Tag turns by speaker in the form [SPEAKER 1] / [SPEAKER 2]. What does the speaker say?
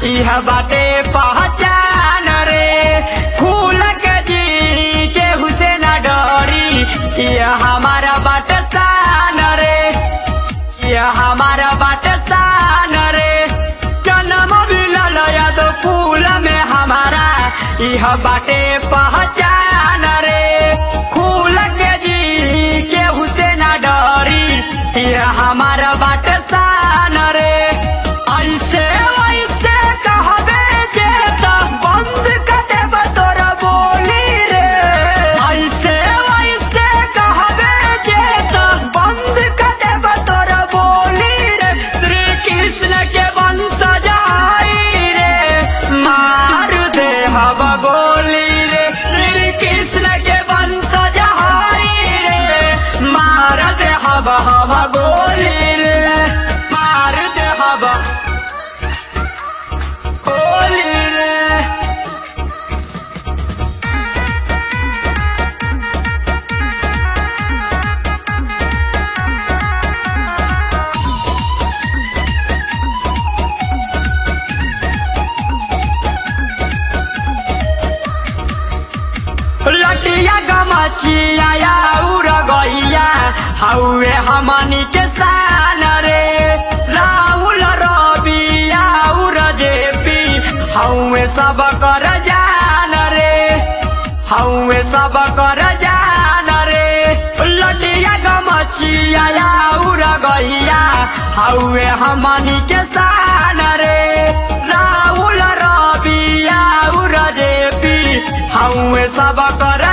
[SPEAKER 1] इह बाटे पहचान रे खुल के जी के हुसैन डरी यह हमारा बाट शान रे यह हमारा बाट शान रे जन्म भी ललया दो फूल में हमारा यह बाटे पहचान रे खुल के जी के हुसैन डरी यह हमारा बाट शान रे ऐसे वैसे कहबे जे त बंद कर देब तोरा बोली रे ऐसे वैसे कहबे जे त बंद कर देब तोरा बोली रे श्री कृष्ण के वंश जाई रे मार दे हवा गोली रे श्री कृष्ण के वंश जाई रे मार दे हवा हवा गोली रे मार दे हवा गोली रे लटिया गमचिया या उड़ गैया हौवे हमनी के शान रे राहुल रबिया उड़ जेपी हौवे सब कर जान रे हौवे सब कर जान रे लटिया गमचिया या उड़ गैया हौवे हमनी के शान रे राहुल रबिया उड़ जेपी हौवे सब कर